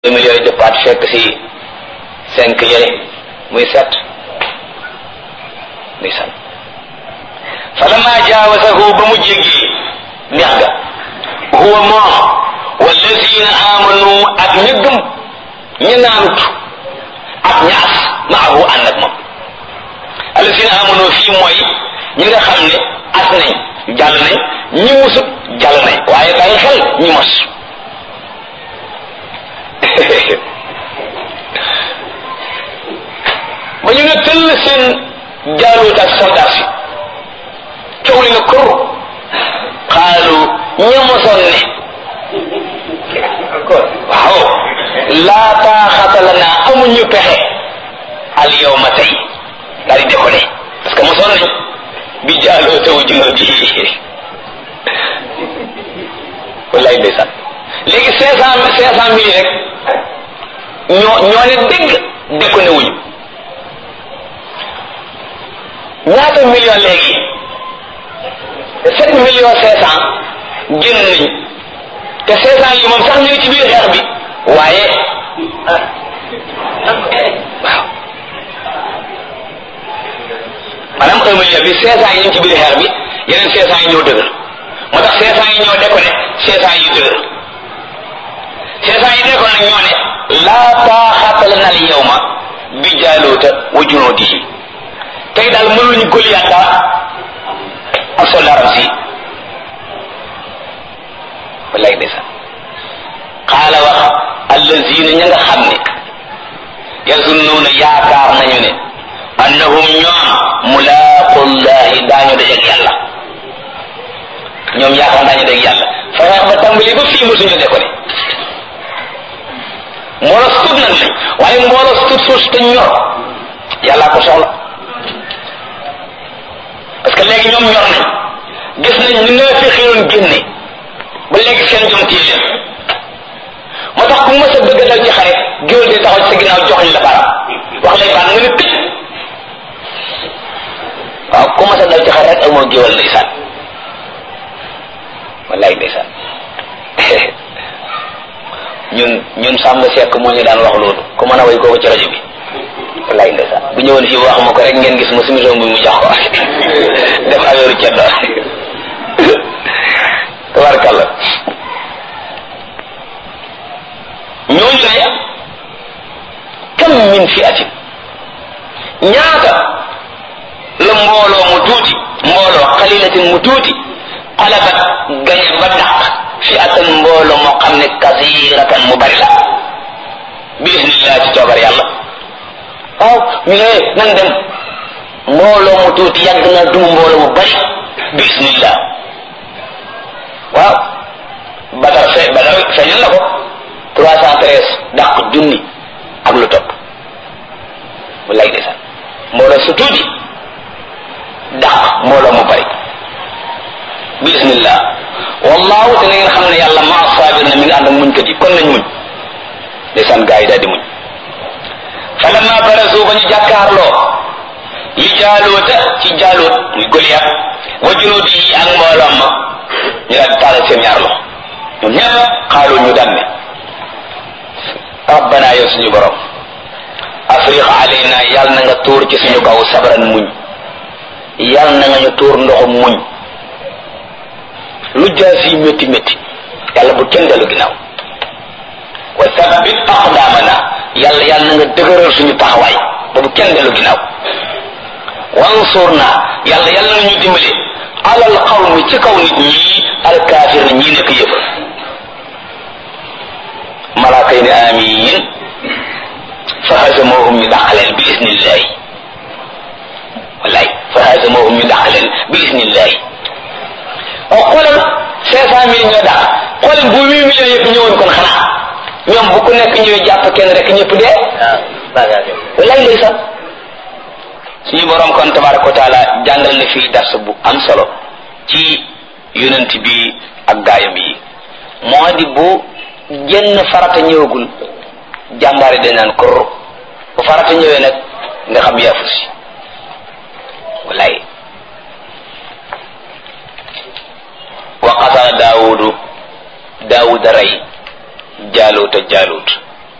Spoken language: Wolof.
deux millions yi dëppaat fekk si cinq yële muy sept muy san falamma jaawasahu ba mu jéggi neex ga huwa moom wallazina amanu ak ña gëm ña naanut ak ñaas maahu ànd ak moom allazina amanu fii mooy ñi nga xam ne as nañ jàll nañ ñi musut jàll nañ waaye bàyyi xel ñi mos ba ñu ne tëll seen jaaluut ak soldat si coow li nga kur xaalu ñamosoon ne waaw laa taaxata la naa amuñu pexe al yawma tey daal di décollé parce que mosoon nañ bi jaaloo taw junoo bi wallaay ndeysaan léegi cinq cent cinq cent mille rek ñoo ñoo ne dégg déconné wuñu ñaata million léegi sept millions cinq cent génn nañu te cinq cent yi moom sax ñu ngi ci biir xeex bi waaye waaw maanaam un million bi cinq cent yi ñu ngi ci biir xeex bi yeneen cinq cent yi ñoo dëgër moo tax cinq cent yi ñoo déconné cinq cent yi dëgër cinq cent yi déconné nag ñoo ne laa taaxata lana al yawma bi jaaluuta wa junuudihi tey daal mënuñu Goliath dara ak soldaaram si wallaay ndeysaan xaala wax allazina ña nga xam ne yazunnuuna yaakaar nañu ne annahum ñoom mulaaqullahi daañu dajeeg yàlla ñoom yaakaar daañu dajeeg yàlla fexe ba tàmbali ba fii mosuñu de ko ne mbooloo sut nag lañ waaye mbooloo sut suus te ñor yàllaa ko soxla parce que léegi ñoom ñor nañ gis nañ ni nga fi xiroon génne ba léegi seen jom tii leen moo tax ku mës a bëgg dal ci xare géwél di taxaw ci sa ginnaaw joxoñ la baram wax lay baat nga ne tëj waaw ku mës a dal ci xare rek ak moo géwél ndeysaan wallaay ndeysaan ñun ñun sàmm sekk moo ñu daan wax loolu ku mën a way kooku ci rajo bi wallaay ndeysaan bu ñëwoon fii wax ma ko rek ngeen gis ma sumison bi mu jox ko def affaire ceddo tabarkàlla ñooñu ne kam min fi atin ñaata la mbooloo mu tuuti mbooloo xalilatin mu tuuti xalabat gañe ba dàq fi atan mbooloo moo xam ne kasiratan mu bari la bismillah ci coobar yàlla waaw ñu ne nan dem mbooloo mu tuuti yàgg na duma mbooloo mu bari bismillah waaw badar fe badar feeñal na ko trois cent treize dàq junni ak lu topp wallaay ndeysaan mbooloo su tuuti dàq mbooloo mu bari bismillah wallahu te na ngeen xam ne yàlla maa saabir na mi ngi ànd ak muñ kat yi kon nañ muñ ndeysaan gaa yi daal di muñ falamma barazu ba ñu jàkkaarloo li jaaluuta ci jaaluut muy Goliath wa junuudi yi ak mbooloom ma ñu daal di taalal seen ñaar loxo ñoom ñëpp xaalu ñu daan ne rabbana yow suñu borom afriq alayna yàlla na nga tuur ci suñu kaw sabran muñ yàlla na nga ñu tuur ndoxum muñ lu jaas yi métti métti yàlla bu kenn dellu ginnaaw wa sabbit aqdamana yàlla yàlla na nga dëgëral suñu taxawaay ba bu kenn dellu ginnaaw wansurna yàlla yàlla na ñu dimbali alal qawmi ci kaw nit ñi alkaafir na ñii nekk yëpp malaaka yi ne amiin fa hazamohum ñu dàqaleen bi isnillahi wallaay fa hazamohum ñu dàqaleen bi isnillahi o xoolal cinq cent mille ñoo dàq xoolal bu huit millions yëpp ñëwoon kon xanaa ñoom bu ku nekk ñëwee jàpp kenn rek ñëpp dee wallaay ndeysaan suñu borom kon tabaraka wa taala jàngal na fii dars bu am solo ci yonent bi ak gaayam yi moo di bu jenn farata ñëwagul jàmbaari dañ naan kur bu farata ñëwee nag nga xam yaafu si wallaay wa qatala daawudu daawuda rey jaaluuta jaaluut